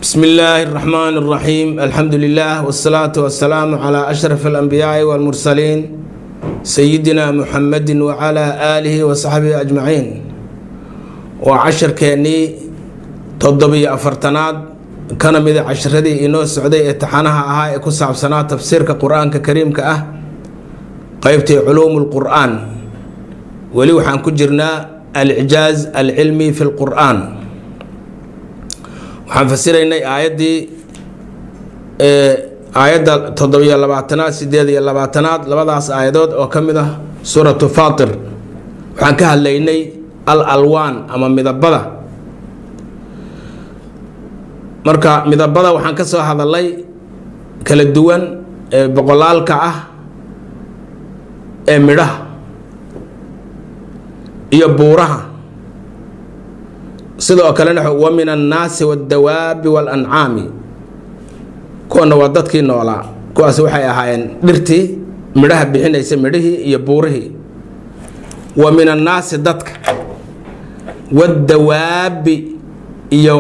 بسم الله الرحمن الرحيم الحمد لله والصلاة والسلام على أشرف الأنبياء والمرسلين سيدنا محمد وعلى آله وصحبه أجمعين وعشر كاني تضبي أفرتناد كان مذا عشردي إنو سعودي اتحانها أها كساب سنة تفسير كقرآن كريم كأه قيبتي علوم القرآن ولي وحان كجرنا الإعجاز العلمي في القرآن waxaan fasiraynay aayaddii aayadda toddobiyo labaatanaad sideed iyo labaatanaad labadaas aayadood oo ka mid ah suuratu faatir waxaan ka hadlaynay al alwaan ama midabada marka midabada waxaan ka soo hadalay kala duwan ee boqolaalka ah ee midhaha iyo buuraha sidoo kalena wa min annaasi waddawaabi waalancaami kuwana waa dadkii noolaa kuwaas waxay ahaayeen dhirtii midhaha bixinaysa midhihii iyo buurihii wa min annaasi dadka waddawaabi iyo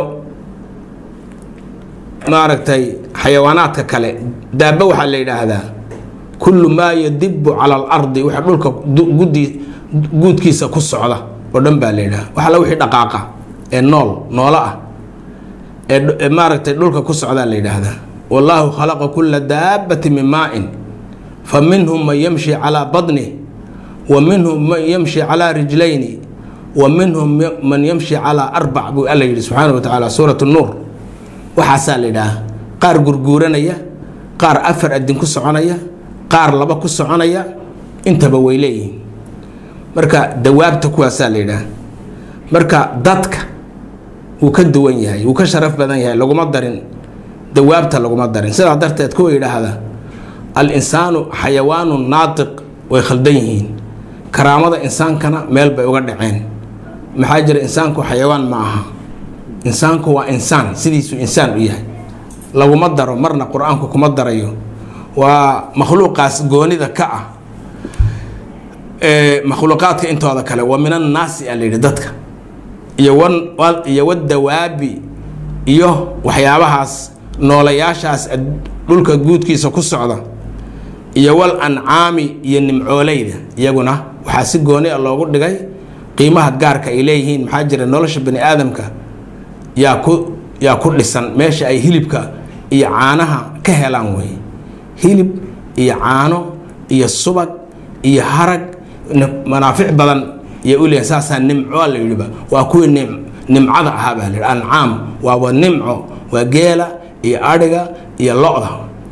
maaragtay xayawaanaadka kale daaba waxaa la yidhaahdaa kullu maa yadibu cala alardi waxa dhulka gudi guudkiisa ku socda oo dhan baa la yidhaha wax alla wixii dhaqaaqa ee nool noolo ah ee maaragtay dhulka ku socdaa la yidhaahdaa wallaahu khalaqa kulla daabati min maa-in fa minhum man yamshi calaa badnih wa minhum man yamshi calaa rijlayni wa minhum man yamshi calaa arbac buu alla yidhi subxaana wa tacaala suurat nuur waxaasaa la yidhaaha qaar gurguuranaya qaar afar adin ku soconaya qaar laba ku soconaya intaba way leeyihiin marka dawaabta kuwaasaa la yidhaaha marka dadka wuu ka duwan yahay wuu ka sharaf badan yahay laguma darin dawaabta laguma darin sidaa darteed kuwa yidhaahda al insaanu xayawaanu naatiq way khaldan yihiin karaamada insaankana meel bay uga dhaceen maxaa jira insaanku xayawaan ma aha insaanku waa insaan sidiisuu insaan u yahay laguma daro marna qur-aanku kuma darayo waa makhluuqaas goonida ka ah makhluuqaadka intooda kale wa min annaasi a layidhi dadka iyo iyo wadawaabi iyo waxyaabahaas noolayaashaas dhulka guudkiisa ku socda iyo wal ancaami iyo nimcooleyda iyaguna waxaa si gooni a loogu dhigay qiimaha gaarka ay leeyihiin maxaa jira nolosha bani aadamka yaa ku yaa ku dhisan meesha ay hilibka iyo caanaha ka helaan wey hilib iyo caano iyo subag iyo harag manaafic badan iyo uleeyahay saasaa nimco la yidhiba waa kuwii nim nimcada ahaa baa la yidhi ancaam waaba nimco waa geela iyo adhiga iyo lo-da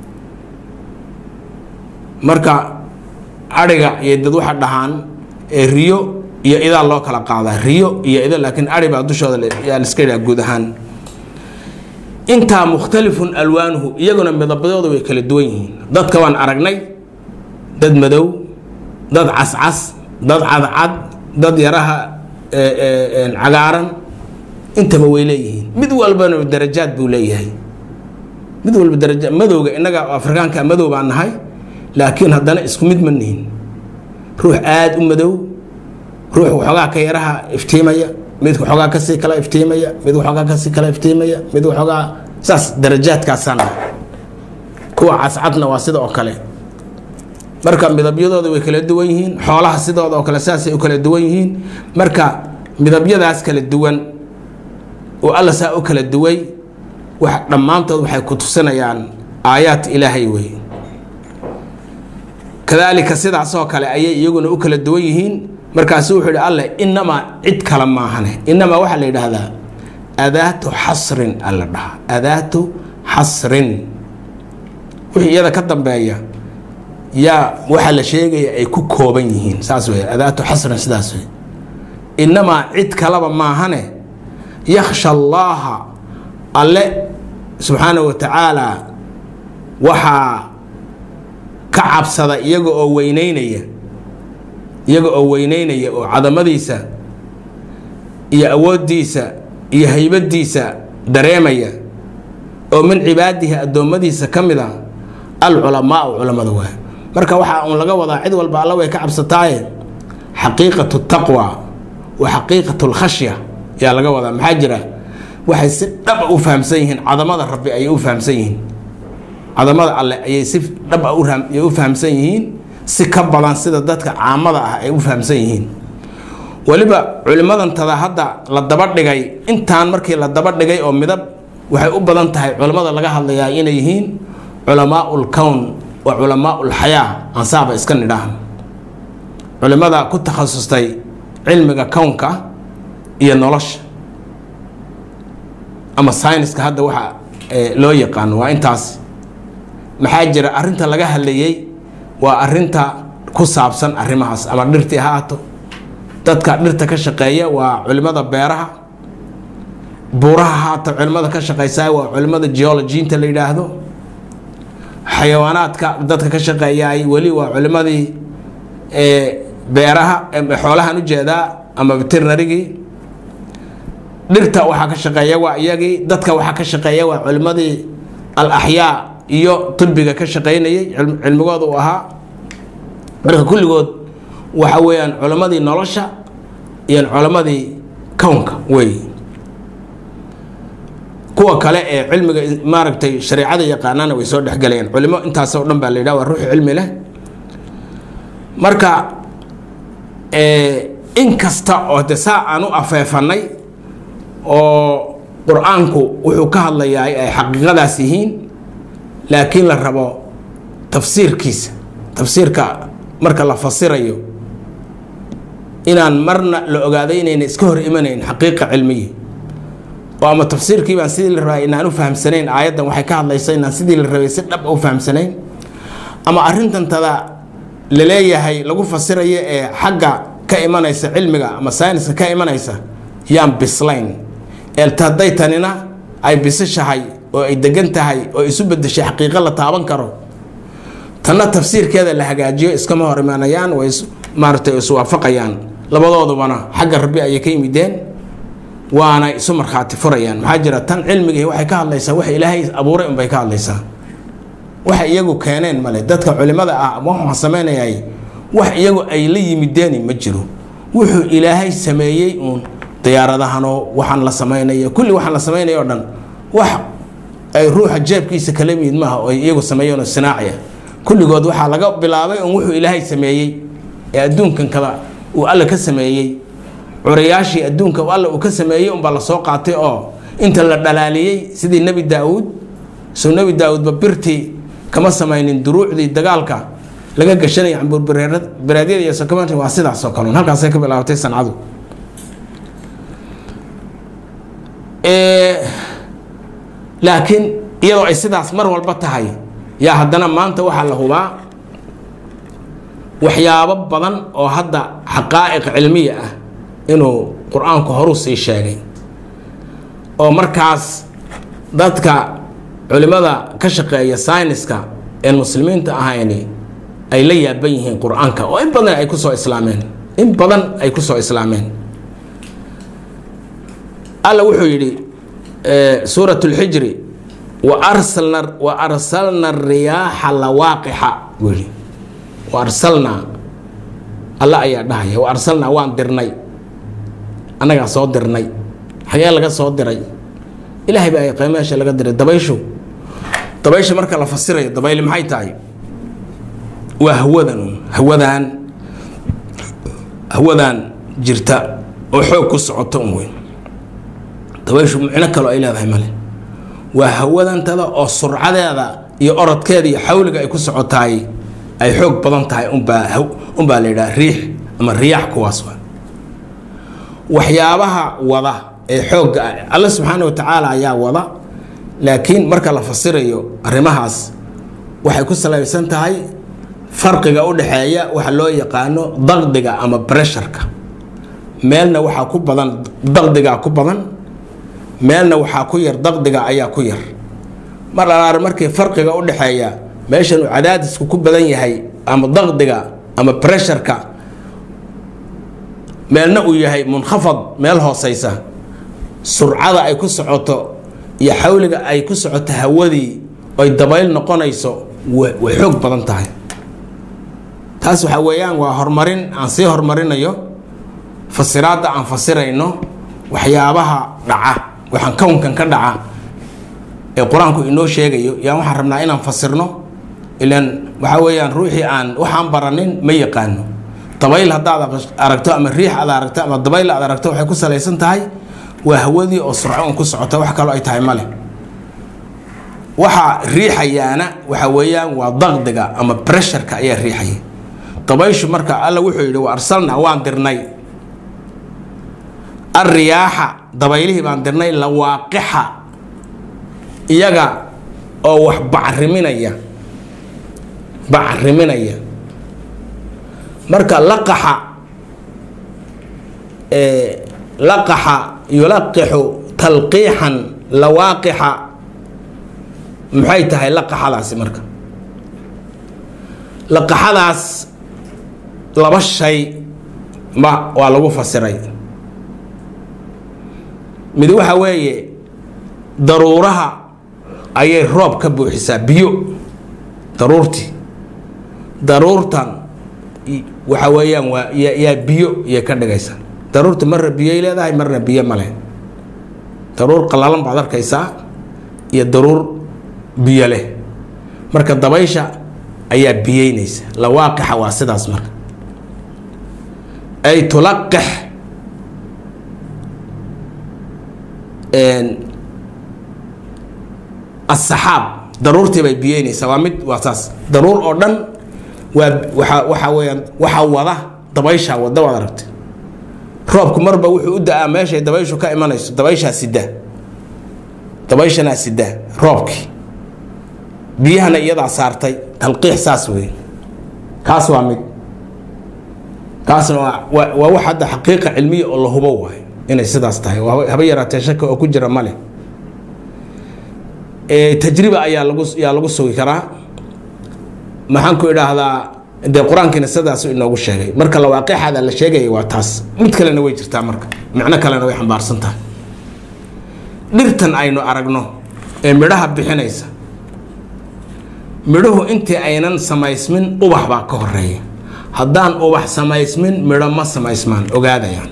marka adhiga iyo dad waxa dhahaan riyo iyo idaa loo kala qaadaa riyo iyo ida laakiin adhi baa dushooda yaa liska yidhaha guud ahaan intaa mukhtalifun alwaanuhu iyaguna midabadooda way kala duwan yihiin dadka waan aragnay dad madow dad cascas dad cadcad dad yaraha cagaaran intaba way leeyihiin mid walbana darajaad buu leeyahay mid walba daraja madowga innaga afrikaanka madow baan nahay laakiin haddana isku mid ma nihin ruux aada u madow ruux waxoogaa ka yaraha iftiimaya mid waxoogaa kasii kala iftiimaya mid waxoogaa kasii kala iftiimaya mid waxoogaa saas darajaadkaasaan kuwa cascadna waa sida oo kale marka midabyadooda way kala duwan yihiin xoolaha sidooda oo kale saasay u kala duwan yihiin marka midabyadaas kala duwan oo alla saa u kala duway wax dhammaantood waxay ku tusinayaan aayaat ilaahay wey kadaalika sidaasoo kale ayay iyaguna u kala duwan yihiin markaasu wuxuu yihi alle inamaa cid kale maahane inamaa waxaa la yidhaahdaa adaatu xasrin alla dhaha adaatu xasrin wixii iyada ka dambeeya yaa waxaa la sheegaya ay ku kooban yihiin saas wey adaatu xasrin sidaas wey inamaa cid kalaba maahane yakhsha allaaha alle subxaana wa tacaala waxaa ka cabsada iyaga oo weyneynaya iyaga oo weyneynaya oo cadamadiisa iyo awooddiisa iyo haybadiisa dareemaya oo min cibaadihi addoommadiisa ka mid a alculamaau culammada waay marka waxaa uun laga wadaa cid walba alla way ka cabsataaye xaqiiqatu taqwa wa xaqiiqatu lkhashya ayaa laga wadaa maxaa jira waxay si dhaba u fahamsan yihiin cadamada rabbi ayay u fahamsan yihiin cadamada alle ayay si dhaba ayay u fahamsan yihiin si ka badan sida dadka caamada ah ay u fahamsan yihiin weliba culimmadantada hadda la daba dhigay intaan markii la daba dhigay oo midab waxay u badan tahay culimmada laga hadlayaa inay yihiin culamaau lkown wa culamaau lxayaa ansaaba iska nidhaah culimmada ku takhasustay cilmiga kownka iyo nolosha ama syniska hadda waxa loo yaqaano waa intaas maxaa jira arrinta laga hadlayey waa arinta ku saabsan arrimahaas ama dhirtii ha ahaato dadka dhirta ka shaqeeya waa culimada beeraha buuraha haata culimada ka shaqeysa waa culimada geologiinta la yidhaahdo xayawaanaadka dadka ka shaqeeyaay weli waa culimadii beeraha xoolahan ujeedaa ama veterinarigii dhirta waxaa ka shaqeeya waa iyagii dadka waxaa ka shaqeeya waa culimadii al axyaa iyo tulbiga ka shaqeynayay cilmigooda uu ahaa marka kulligood waxa weeyaan culimadii nolosha iyo culimadii kownka wey kuwa kale ee cilmiga maaragtay shareecada yaqaanaana way soo dhexgelayaan culimo intaasoo dhan baa la yidhaha waa ruuxi cilmi leh marka in kasta oo de saa aan u afeefanay oo qur-aanku wuxuu ka hadlayaa ay xaqiiqadaas yihiin laakiin la rabo tafsiirkiisa tafsiirka marka la fasirayo inaan marna la ogaaday inayna iska hor imanayn xaqiiqa cilmiya oo ama tafsiirkii baan sidii la rabay inaan u fahamsanayn aayaddan waxay ka hadlaysa inaan sidii la rabay si dhab u fahamsanayn ama arrintantada la leeyahay lagu fasirayo ee xagga ka imanaysa cilmiga ama sayniska ka imanaysa yaan bislayn eelta hadday tanina ay bisishahay oo ay degan tahay oo isu bedeshay xaqiiqo la taaban karo tanna tafsiirkeeda la hagaajiyo iskama hor imaanayaan way maaragtay iswaafaqayaan labadoodubana xagga rabbi ayay ka yimideen waana isu markhaati furayaan maxaa jira tan cilmigii waxay ka hadlaysaa wax ilaahay abuuray unbay ka hadlaysaa waxa iyagu keeneen male dadka culimada ah waxaan samaynayay wax iyagu ay la yimideeni ma jiro wuxuu ilaahay sameeyey uun diyaaradahanoo waxaan la samaynaya kulli waxaan la samaynaya o dhan wax ay ruuxa jeebkiisa kala mid maaha oo iyagu sameeyeenoo sinaaciya kulligood waxaa laga bilaabay un wuxuu ilaahay sameeyey ee adduunkan kada uu alle ka sameeyey curayaashii adduunka alle uu ka sameeyey unbaa lasoo qaatay oo inta la dhalaaliyey sidii nebi daa-uud soo nebi daa-uudba birtii kama samaynin duruucdii dagaalka laga gashanaya cambuurbereedyada iyo sokomanta waa sidaas oo kale halkaasay ka bilaabatay sancadu laakiin iyadoo ay sidaas mar walba tahay yaa haddana maanta waxaa la hubaa waxyaabo badan oo hadda xaqaa'iq cilmiya ah inuu qur-aanku horuu sii sheegay oo markaas dadka culimada ka shaqeeya sayniska een muslimiinta ahayni ay la yaaban yihiin qur-aanka oo in badan ay kusoo islaameen in badan ay kusoo islaameen alla wuxuu yidhi suurat lxijri waarsalna wa arsalna riyaaxa lawaaqixa buu yidhi wa arsalnaa alla ayaa dhahaya wa arsalnaa waan dirnay annagaa soo dirnay xagee laga soo diray ilaahay baa yaqaan meesha laga diray dabayshu dabaysha marka la fasirayo dabayli maxay tahay waa hawadan hawadaan hawadaan jirta oo xoog ku socoto un weyn dabayshu micno kaloo ay leedahay male waa hawadantada oo surcadeeda iyo orodkeeda iyo xawliga ay ku socotaay ay xoog badan tahay unbaa unbaa la yidhaha riix ama riyaax kuwaas waa waxyaabaha wada ee xoogga ah alle subxaana wa tacaala ayaa wada laakiin marka la fasirayo arrimahaas waxay ku salaysan tahay farqiga u dhexeeya waxa loo yaqaano daqdiga ama bresharka meelna waxaa ku badan daqdigaa ku badan meelna waxaa ku yar daqdiga ayaa ku yar mar alaar markii farqiga u dhexeeya meeshan uu cadaadisku ku badan yahay ama daqdiga ama bresharka meelna uu yahay munkhafad meel hooseysa surcada ay ku socoto iyo xawliga ay ku socoto hawadii oy dabayl noqonayso way xoog badan tahay taas waxaa weeyaan waa horumarin aan sii horumarinayo fasiraadda aan fasirayno waxyaabaha dhaca waxaan kownkan ka dhaca ee qur-aanku inoo sheegayo yaan waxaan rabnaa inaan fasirno ilan waxaa weeyaan ruuxii aan waxaan baranin ma yaqaano dabayl haddaad aragto ama riix aad aragto ama dabayl aad aragto waxay ku salaysan tahay waa hawadii oo surco un ku socota wax kaloo ay tahay male waxa riixayaana waxa weeyaan waa daqdiga ama bresharka ayaa riixaya dabayshu marka alla wuxuu yidhi wa arsalnaa waan dirnay alriyaaxa dabaylihii baan dirnay lawaaqixa iyaga oo wax bacriminaya bacriminaya marka laqaxa laqaxa yulaqixu talqiixan lawaaqixa maxay tahay laqaxadaasi marka laqaxadaas laba shay ma waa lagu fasiray mid waxa weeye daruuraha ayay roob ka buuxisaa biyo daruurtii daruurtan waxa weeyaan waa yaa biyo iyay ka dhigaysaa daruurta marna biyoy leedahay marna biyo ma leh daruur qallalan baad arkaysaa iyo daruur biyo leh marka dabaysha ayaa biyeynaysa lawaaqixa waa sidaas marka ay tulaqix asaxaab daruurtii bay biyeynaysaa waa mid waa saas daruur oo dhan waa waa waxaa weeyaan waxaa wada dabayshaa wada waad aragtay roobku marba wuxuu u da-aa meeshay dabayshu ka imanayso dabayshaa sida dabayshanaa sida roobkii biyahana iyadaa saartay talqiix saas wey kaas waa mid kaasna waa waa wax hadda xaqiiqa cilmiya oo la hubo waayo inay sidaas tahay haba yaraatee shaka oo ku jira male tajriba ayaa lagu yaa lagu sugi karaa maxaan ku idhaahdaa dee qur-aankiina sidaasu inoogu sheegay marka lawaaqiixaada la sheegaya waa taas mid kalena way jirtaa marka macno kalena way xambaarsan tahay dhirtan aynu aragno ee midhaha bixinaysa midhuhu intii aynan samaysmin ubax baa ka horeeya haddaan ubax samaysmin midho ma samaysmaan ogaadayaan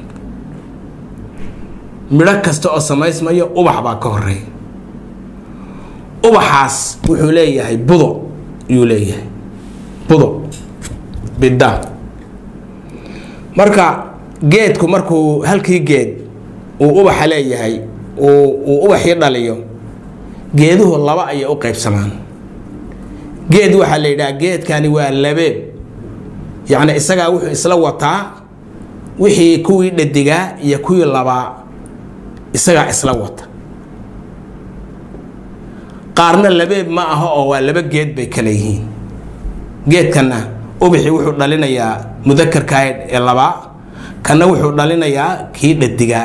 midho kasta oo samaysmayo ubax baa ka horeeya ubaxaas wuxuu leeyahay budo yuu leeyahay budo bidda marka geedku markuu halkii geed uu ubaxa leeyahay uu ubaxii dhaliyo geeduhu laba ayay u qaybsamaan geed waxaa la yidhaha geedkani waa labeeb yacni isagaa wuxuu isla wataa wixii kuwii dhadigaa iyo kuwii labaa isagaa isla wata qaarna labeeb ma aha oo waa laba geed bay kale yihiin geedkanna ubixii wuxuu dhalinayaa mudakarkaa ee labaa kanna wuxuu dhalinayaa kii dhadigaa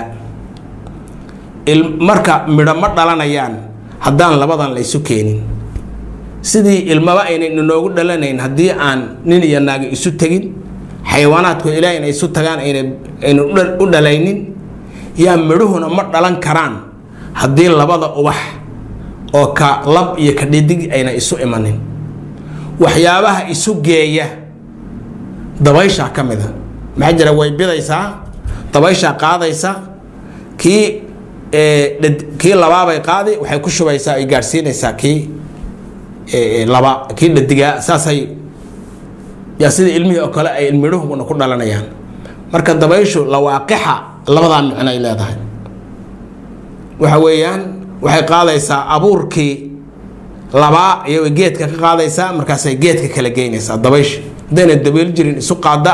marka midho ma dhalanayaan haddaan labadan la ysu keenin sidii ilmaba aynan inoogu dhalanayn haddii aan nin iyo naagi isu tegin xayawaanaadku ilaahay inay isu tagaan aynan u dhalaynin yaa midhuhuna ma dhalan karaan haddii labada ubax oo ka lab iyo ka dhidig ayna isu imanin waxyaabaha isu geeya dabayshaa ka mida maxaa jira way bidaysaa dabayshaa qaadaysa kii kii labaabay qaadi waxay ku shubaysaa ay gaadhsiinaysaa kii laba kii dhadigaa saasay yaa sida ilmihii oo kale ay midhuhuna ku dhalanayaan marka dabayshu lawaaqixa labadaa micno ay leedahay waxa weeyaan waxay qaadaysaa abuurkii labaa iyagoo geedka ka qaadaysaa markaasay geedka kala geynaysaa dabaysha haddayna dabayl jirin isu qaada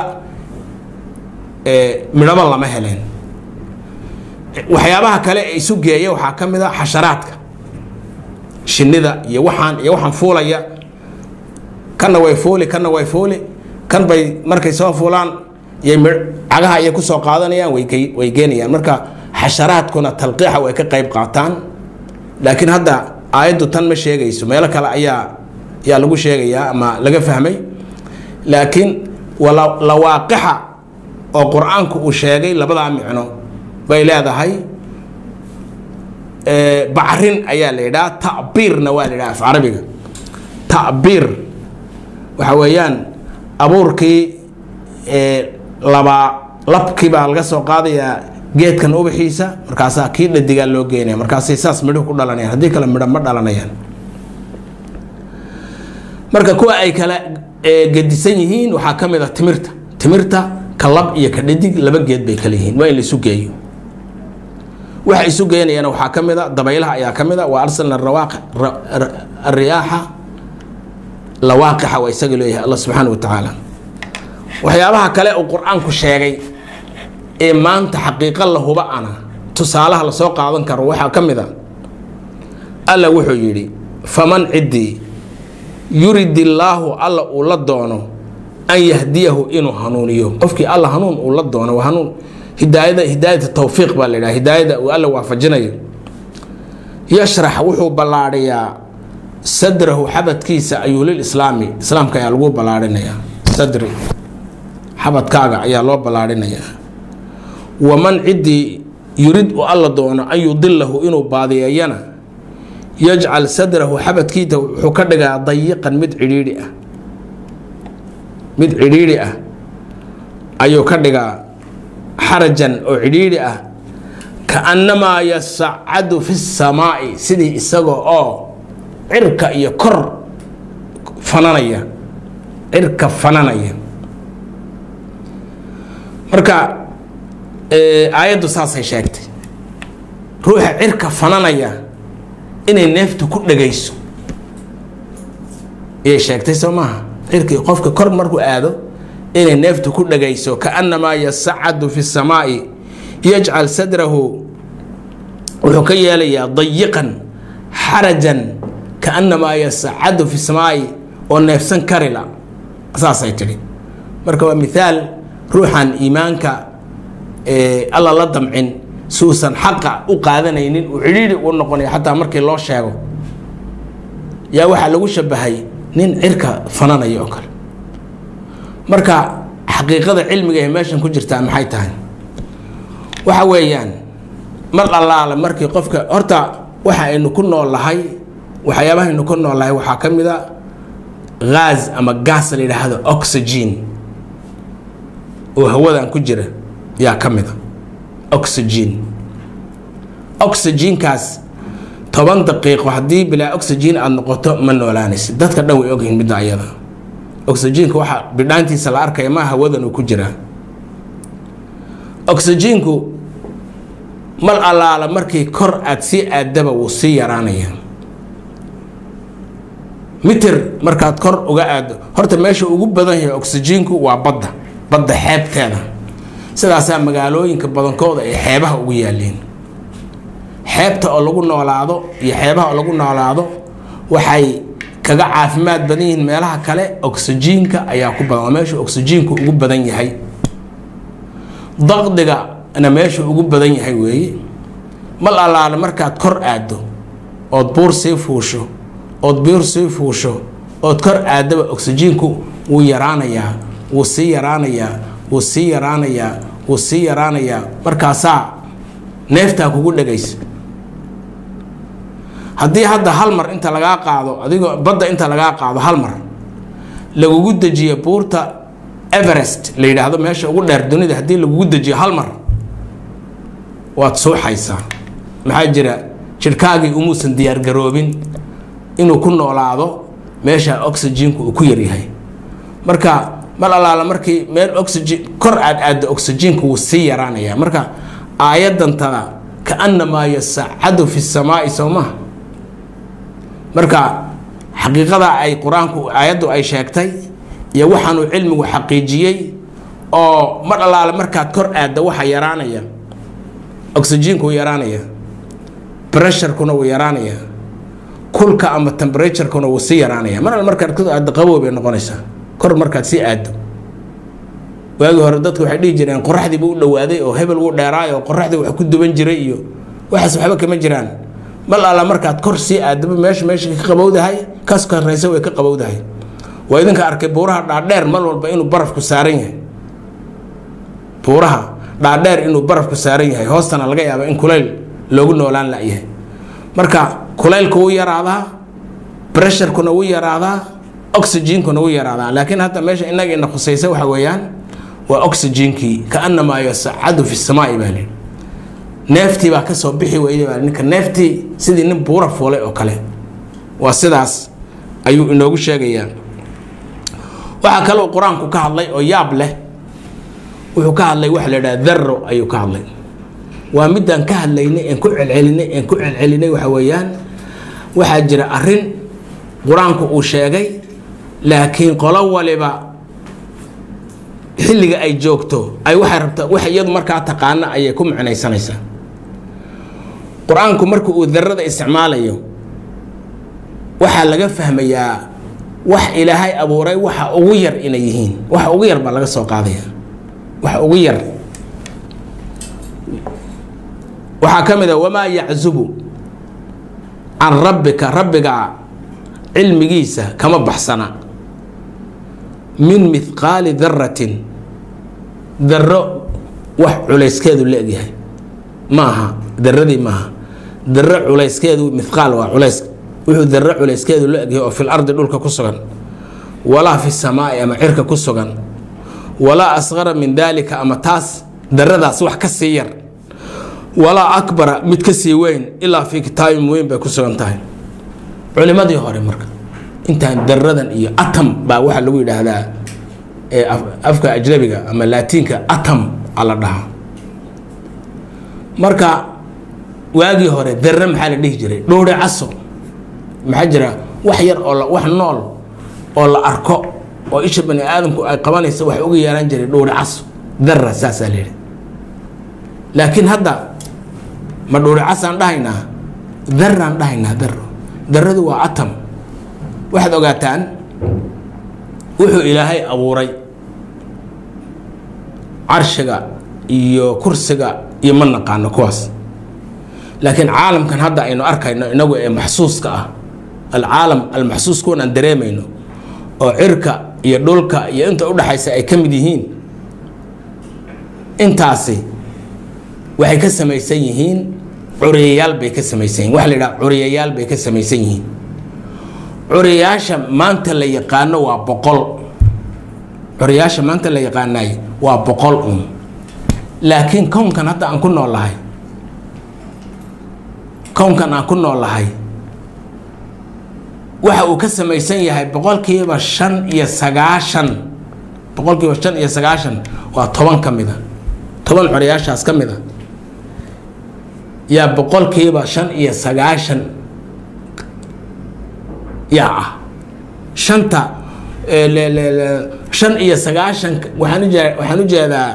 midhaba lama heleen waxyaabaha kale ee isu geeya waxaa ka mid a xasharaadka shinnida iyo waxaan iyo waxaan fuulaya kanna way fuuli kanna way fuuli kan bay markay soo fuulaan iyo cagaha ayay kusoo qaadanayaan way geenayaan marka xasharaadkuna talqiixa way ka qayb qaataan laakiin hadda aayaddu tan ma sheegayso meelo kale ayaa ayaa lagu sheegayaa ama laga fahmay laakiin lawaaqixa oo qur-aanku uu sheegay labadaa micno bay leedahay bacrin ayaa la yidhaha tabiirna waa la yidhaha af carabiga tabiir waxa weeyaan abuurkii labaa labkii baa laga soo qaadayaa geedkan ubaxiisa markaasaa kii dhadigaa loo geynaya markaasay saas midho ku dhalanayaan haddii kale midho ma dhalanayaan marka kuwa ay kala gedisan yihiin waxaa ka mid a timirta timirta ka lab iyo ka dhadig laba geed bay kala yihiin waa in la isu geeyo waxa isu geynayana waxaa ka mid a dabaylaha ayaa ka mid a wa arsalna ariyaaxa lawaaqixa waa isaga leeyahay allah subxaana wa tacaala waxyaabaha kale uu qur-aanku sheegay ee maanta xaqiiqo la huba ana tusaalaha lasoo qaadan karo waxaa ka mid a alla wuxuu yidhi faman ciddii yurid illaahu alla uu la doono an yahdiyahu inuu hanuuniyo qofkii alla hanuun uu la doono waa hanuun hidaayada hidaayata tawfiiq baa la yidhaha hidaayada uu alla waafajinayo yashrax wuxuu ballaadhiyaa sadrahu xabadkiisa ayuu lil islaami islaamka ayaa lagu ballaadhinayaa sadri xabadkaaga ayaa loo ballaadhinayaa waman ciddii yurid u alla doono an yudilahu inuu baadiyeeyana yajcal sadrahu xabadkiisa wuxuu ka dhigaa dayiqan mid cidhiidhi ah mid cidhiidhi ah ayuu ka dhigaa xarajan oo cidhiidhi ah kaannamaa yasacadu fi samaa'i sidii isaga oo cirka iyo kor fananaya cirka fananaya marka aayaddu saasay sheegtay ruuxa cirka fananaya inay neeftu ku dhagayso ayay sheegtay soo maaha cirkii qofka kor markuu aado inay neeftu ku dhagayso kaannamaa yasacadu fi samaa'i yajcal sadrahu wuxuu ka yeelayaa dayiqan xarajan kaannamaa yasacadu fi samaa'i oo neefsan karila saasay tidhi marka waa mithaal ruuxan iimaanka alla la damcin suusan xaqa u qaadanaynin uu cidhiidhi u noqonaya xataa markii loo sheego yaa waxaa lagu shabahay nin cirka fananaya oo kale marka xaqiiqada cilmiga ee meeshan ku jirtaa maxay tahay waxa weeyaan mar allaale markii qofka horta waxa aynu ku noolnahay waxyaabahaynu ku noolnahay waxaa ka mid a ghaaz ama gaas la yidhaahdo oxygen oo hawadan ku jira yaa ka mid a oxygen oxygenkaas toban daqiiqo haddii bilaa oxygen aada noqoto ma noolaanaysid dadka dhan way ogyihiin midda ayada oxygenka waxa bidhaantiisa la arkaya ma hawadan uu ku jiraa oxygenku mal allaala markii kor aada sii aadaba wuu sii yaraanaya mitir markaad kor uga aado horta meesha ugu badan yahay oxygenku waa badda badda xeebteeda sidaasaa magaalooyinka badankooda ay xeebaha ugu yaaleen xeebta oo lagu noolaado iyo xeebaha oo lagu noolaado waxay kaga caafimaad badan yihiin meelaha kale oxygenka ayaa ku badan waa meesha oxygenku ugu badan yahay daqdigana meesha ugu badan yahay weeye mal allaale markaad kor aaddo ood buur sii fuusho ood buur sii fuusho ood kor aadaba oxygenku wuu yaraanayaa wuu sii yaraanayaa wuu sii yaraanayaa wuu sii yaraanayaa markaasaa neeftaa kugu dhegaysa haddii hadda hal mar inta lagaa qaado adigoo badda inta lagaa qaado hal mar lagugu dejiyo buurta everest la yidhaahdo meesha ugu dheer dunida haddii lagugu dejiyo hal mar waad suuxaysaa maxaa jira jidhkaagii umuusan diyaargaroobin inuu ku noolaado meesha oxygenku uu ku yaryahay marka mar allaala markii meel oxygen kor aad aaddo oxygenku wuu sii yaraanayaa marka aayadantada kaannamaa yasacadu fi samaa'i soo maha marka xaqiiqada ay qur-aanku aayaddu ay sheegtay iyo waxaanuu cilmigu xaqiijiyey oo mar allaale markaad kor aadda waxa yaraanaya oxygenku wuu yaraanaya bresharkuna wuu yaraanaya kulka ama temperaturekuna wuu sii yaraanaya mar alle markaad kor aaddo qabow bay noqonaysaa kor markaad sii aaddo waagii hore dadku waxay dhihi jireen qoraxdiiba u dhowaaday oo hebel wuu dheeraay oo qoraxdii wax ku duban jiray iyo waxaas waxba kama jiraan mal alla markaad kor sii aadaba meesha meesha ka qabowdahay kas karaysa way ka qabowdahay waa idinka arkay buuraha dhaadheer mar walba inuu barafku saaran yahay buuraha dhaadheer inuu barafku saaran yahay hoostana laga yaaba in kulayl loogu noolaan layahay marka kulaylku wuu yaraadaa bresharkuna wuu yaraadaa oxygenkuna wuu yaraadaa laakiin hadda meesha inaga ina khusaysa waxa weeyaan waa oxygenkii kaanamaa yasacadu fi samaa'i baa lii neeftii baa kasoo bixi weyday baa ninka neeftii sidii nin buura fuulay oo kale waa sidaas ayuu inoogu sheegayaa waxaa kaloo qur-aanku ka hadlay oo yaab leh wuxuu ka hadlay waxa la yidhaha darro ayuu ka hadlay waa midaan ka hadlaynay een ku celcelinay een ku celcelinay waxa weeyaan waxaa jira arrin qur-aanku uu sheegay laakiin qolo waliba xilliga ay joogto ay waxay rabta wax iyadu markaa taqaana ayay ku micnaysanaysaa qur-aanku marka uu darada isticmaalayo waxaa laga fahmayaa wax ilaahay abuuray waxa ugu yar inay yihiin waxa ugu yar baa laga soo qaadaya waxa ugu yar waxaa ka mid a wamaa yaczubu can rabbika rabbiga cilmigiisa kama baxsana min mithqaali daratin daro wax culayskeedu la egyahay maaha daradii maaha daro culayskeedu mithqaal waa culays wuxuu daro culayskeedu la egyahay oo fil ardi dhulka ku sugan walaa fi samaai ama cirka ku sugan walaa asqara min daalika ama taas daradaas wax ka sii yar walaa akbara mid ka sii weyn ilaa fii kitaabin weyn bay ku sugan tahay culimadii hore marka intaan daradan iyo atam baa waxaa lagu yidhaahdaa afka ajnabiga ama laatiinka atam a la dhahaa marka waagii hore dare maxaa la dhihi jiray dhowre caso maxaa jira wax yar oo wax nool oo la arko oo isha bani aadamku ay qabanaysa wax uga yeelan jiray dhowre caso dara saasaa la yidhi laakiin hadda ma dhowre casaan dhahaynaa daraan dhahaynaa daro daradu waa atam waxaad ogaataan wuxuu ilaahay abuuray carshiga iyo kursiga iyo ma naqaano kuwaas laakiin caalamkan hadda aynu arkayno inagu ee maxsuuska ah alcaalam almaxsuus kuwan aan dareemayno oo cirka iyo dhulka iyo inta udhaxaysa ay ka mid yihiin intaasi waxay ka samaysan yihiin curiyayaal bay ka samaysan yihin waxa la yidhaha curiyayaal bay ka samaysan yihiin curiyayaasha maanta la yaqaano waa boqol curiyayaasha maanta la yaqaanay waa boqol un laakiin kownkan hadda aan ku noolahay kownkan aan ku noolahay waxa uu ka samaysan yahay boqolkiiba shan iyo sagaashan boqolkiiba shan iyo sagaashan waa toban ka mida toban curiyaashaas ka mida yaa boqolkiiba shan iyo sagaashan yaa ah shanta shan iyo sagaashan waxaan ujee waxaan ujeedaa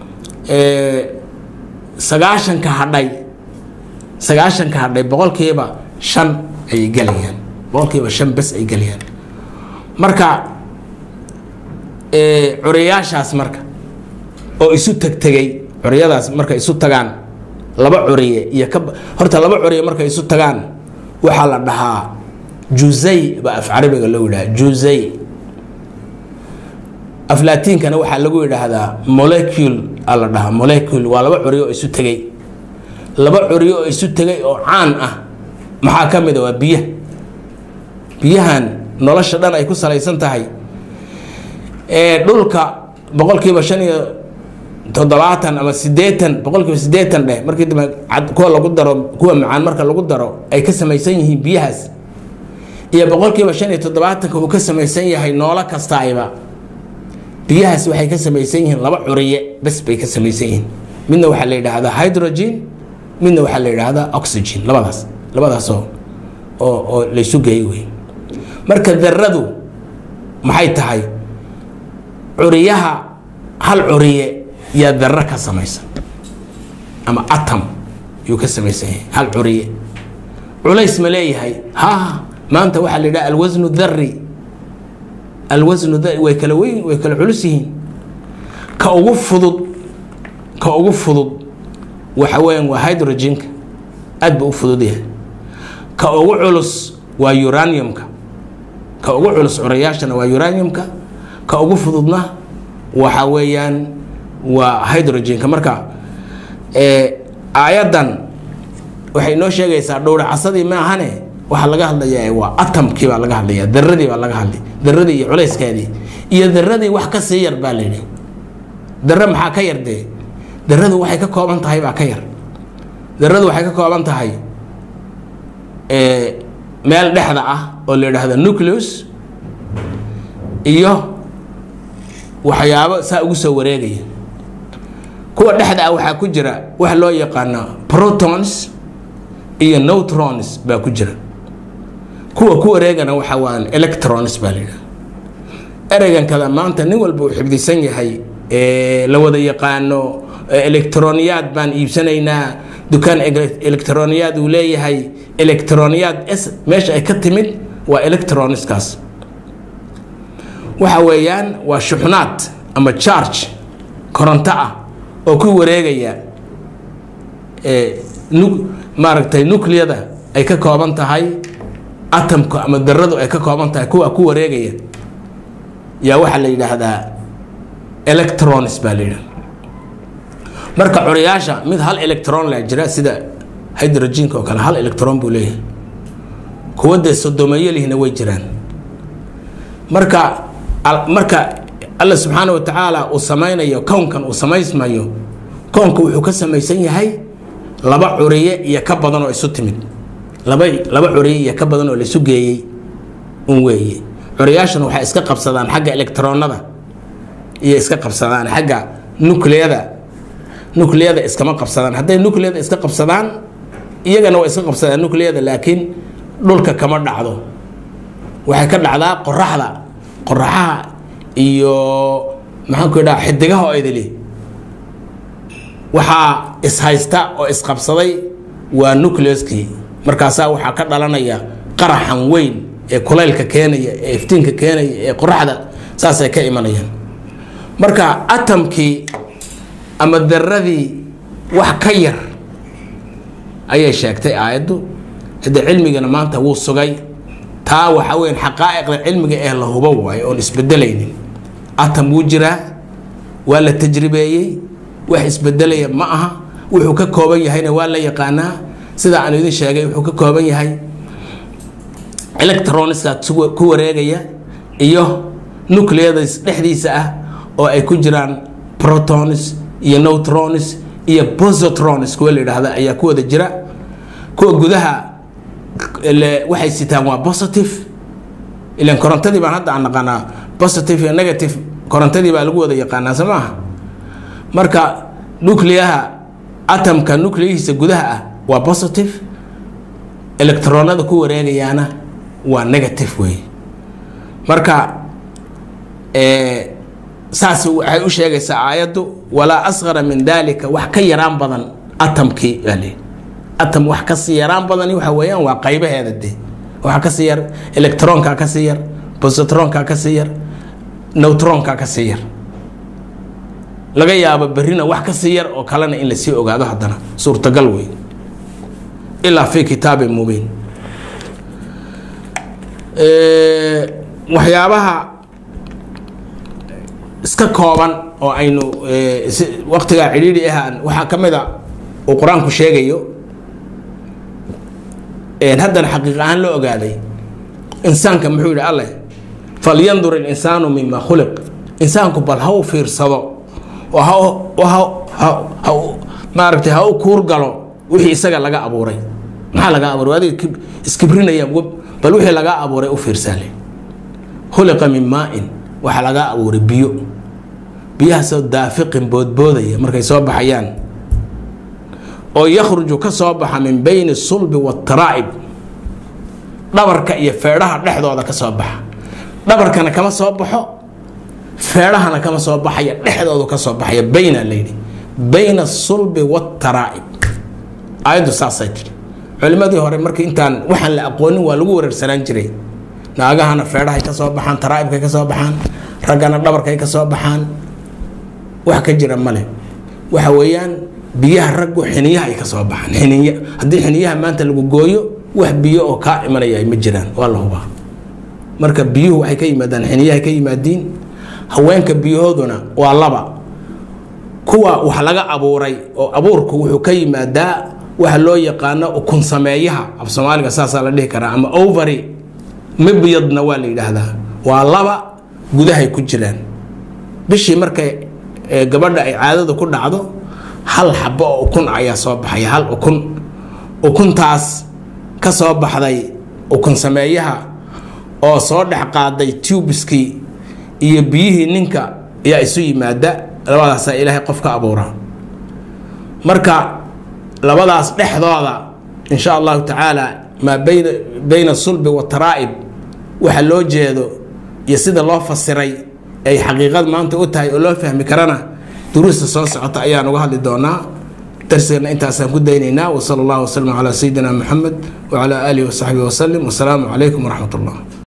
sagaashanka hadhay sagaashanka hadhay boqolkiiba shan ayay gelayaan boqolkiiba shan bes ay gelayaan marka curiyaashaas marka oo isu tegtegay curiyadaas marka isu tagaan laba curiye iyo ka horta laba curiye markay isu tagaan waxaa la dhahaa juzay baa af carabiga loo yidhaha juzay af laatiinkana waxaa lagu yidhaahdaa molecule a la dhahaa molecule waa laba curiye oo isu tegay laba curiye oo isu tegay oo caan ah maxaa ka mid a waa biyaha biyahan nolosha dhan ay ku salaysan tahay ee dhulka boqolkiiba shan iyo toddobaatan ama sideetan boqolkiiba sideetan dheh markii dambe kuwa lagu daro kuwa macaan marka lagu daro ay ka samaysan yihiin biyahaas iyo boqolkiiba shan iyo toddobaatanka uu ka samaysan yahay noolo kastaayba biyahaas waxay ka samaysan yihiin laba curiye bes bay ka samaysan yihiin midna waxaa la yidhaahdaa hydrogen midna waxaa la yidhaahdaa oxygen labadaas labadaasoo oo oo laysu geeyey wey marka daradu maxay tahay curiyaha hal curiye yaa daro ka samaysan ama atom yuu ka samaysan yahay hal curiye culays ma leeyahay ha maanta waxaa la yidhaha alwasnu dari alwasnu dari way kala weyn way kala culus yihiin ka ugu fudud ka ugu fudud waxa weeyaan waa hydrogenka aad buu u fudud yahay ka ugu culus waa uraniumka ka ugu culus curayaashana waa uraniumka ka ugu fududna waxa weeyaan waa hydrogenka marka aayaddan waxay noo sheegaysaa dhowracasadii ma ahane waxaa laga hadlayaa waa atamkii baa laga hadlaya daradii baa laga hadlay daradii iyo culayskeedii iyo daradii wax ka sii yar baa layidhi dare maxaa ka yar dee daradu waxay ka kooban tahay baa ka yar daradu waxay ka kooban tahay meel dhexda ah oo la yidhaahdo nucleus iyo waxyaabo saa ugu soo wareegaya kuwa dhexda ah waxaa ku jira waxa loo yaqaano protons iyo neutrons baa ku jira kuwa ku wareegana waxa waan electrons baa la yidhaha ereygan kada maanta nin walba uu xifdisan yahay la wada yaqaano electroniyaad baan iibsanaynaa dukaan electroniyaad uu leeyahay electroniyaad s meesha ay ka timid waa electroniskaas waxa weeyaan waa shuxnaad ama charge koronto ah oo ku wareegaya maaragtay nucliyada ay ka kooban tahay atomka ama daradu ay ka kooban tahay kuwa ku wareegaya yaa waxaa la yidhaahdaa electrons baa la yidhahda marka curiyaasha mid hal electron la jira sida hydrogenka oo kale hal electron buu leeyahay kuwa dee sodomeeyo lihna way jiraan marka marka alla subxaana wa tacaala uu samaynayo kownkan uu samaysmayo kownka wuxuu ka samaysan yahay laba curiye iyo ka badan oo isu timid laba laba curiye iyo ka badan oo laisu geeyey un weeye curiyaashan waxay iska qabsadaan xagga electronada iyo iska qabsadaan xagga nucleyada nucleyada iskama qabsadaan hadday nucleyada iska qabsadaan iyagana waa iska qabsadaan nucleyada laakiin dhulka kama dhacdo waxay ka dhacdaa qoraxda qoraxaha iyo maxaan ku idhaha xidigaha oo idili waxaa ishaysta oo isqabsaday waa nucleuskii markaasaa waxaa ka dhalanaya qaraxan weyn ee kulaylka keenaya ee iftiinka keenaya ee qoraxda saasay ka imanayaan marka atamkii ama daradii wax ka yar ayay sheegtay aayaddu hadde cilmigana maanta wuu sugay taa waxa weyan xaqaa'iqda cilmiga ee la hubo waayo oon isbedelaynin atam wuu jiraa waa la tajribeeyey wax isbedelaya ma aha wuxuu ka kooban yahayna waa la yaqaanaa sida aan idin sheegay wuxuu ka kooban yahay electroniska ku wareegaya iyo nucleadas dhexdiisa ah oo ay ku jiraan protons iyo neutrons iyo positrons kuwa la yidhaahda ayaa ku wada jira kuwa gudaha waxay sitaan waa positive ilan korontadii baan hadda aan naqaanaa positive iyo negative korontadii baa lagu wada yaqaanaa soo maaha marka nucleaha atomka nucleyihiisa gudaha ah waa positive electronada ku wareegayaana waa negative wey marka saas waxay u sheegaysaa aayaddu walaa asqara min dalika wax ka yaraan badan atomkii baa leeyi atom wax kasii yaraan badani waxa weeyaan waa qaybaheeda de waxa kasii yar electronka kasii yar positronka kasii yar neutronka kasii yar laga yaabo berrina wax kasii yar oo kalena in lasii ogaado haddana suurtagal wey ilaa fi kitaabin mubiin waxyaabaha iska kooban oo aynu waqtigaa cidhiidhi ahaan waxaa ka mid a uu qur-aanku sheegayo haddana xaqiiq ahaan la ogaaday insaanka muxuu yidhi alleh falyandur ilinsaanu mima khuliq insaanku bal ha u fiirsado oo ha maaragtay ha u kuur galo wixii isaga laga abuuray maxaa laga abuuray adiga iskibrinaya bal wixii laga abuuray u fiirsaale khuliqa min maa-in waxaa laga abuuray biyo biyahaasoo daafiqin boodboodaya markay soo baxayaan oo yakhruju ka soo baxa min bayni sulbi waataraa'ib dhabarka iyo feedhaha dhexdooda ka soo baxa dhabarkana kama soo baxo feedhahana kama soo baxaya dhexdoodu ka soo baxaya bayna layidhi bayna asulbi waataraa'ib aayaddu saasay tiri culimmadii hore markii intaan waxaan la aqoonin waa lagu wareersanaan jiray naagahana feedhahay ka soo baxaan taraa'ibkay ka soo baxaan raggana dhabarkay ka soo baxaan wax ka jira male waxa weeyaan biyaha raggu xiniyaha ay ka soo baxaan xiniya haddii xiniyaha maanta lagu gooyo wax biyo oo kaa imanaya ma jiraan waa la hubaa marka biyuhu waxay ka yimaadaan xiniyahay ka yimaadiin haweenka biyahooduna waa laba kuwa wax laga abuuray oo abuurku wuxuu ka yimaadaa waxa loo yaqaano ukun sameeyaha af soomaaliga saasaa la dhihi karaa ama ovary mibyadna waa la yidhaahdaa waa laba gudahay ku jiraan bishii markay gabadha ay caadada ku dhacdo hal xabo oo ukun ayaa soo baxaya hal ukun ukuntaas ka soo baxday ukun sameeyaha oo soo dhex qaaday tubiskii iyo biyihii ninka ayaa isu yimaada labadaasaa ilaahay qof ka abuura marka labadaas dhexdooda insha allahu tacaala maa bayna bayna sulbi wataraa'ib waxa loo jeedo iyo sida loo fasiray ay xaqiiqad maanta u tahay oo loo fahmi karana duruusta soo socota ayaan uga hadli doonaa darsigana intaasaan ku daynaynaa wasala allahu wasalam calaa sayidina maxamed wacalaa aalihi wasaxbihi wasalim wasalaamu calaykum waraxmat ullah